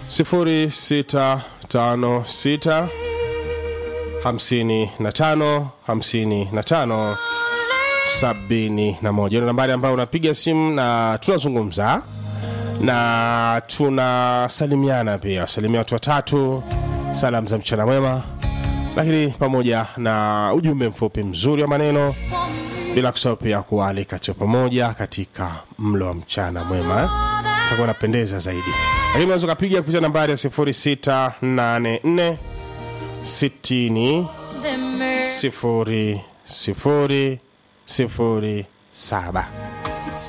0656 55 55 sabini na moja ni nambari ambayo unapiga simu na tunazungumza na tunasalimiana pia salimia watu watatu salamu za mchana mwema lakini pamoja na ujumbe mfupi mzuri wa maneno bila kusahau pia kualika tu pamoja katika mlo wa mchana mwema itakuwa napendeza zaidi lakini unaweza ukapiga kupitia nambari ya 0684 60 sifuri sifuri sifuri saba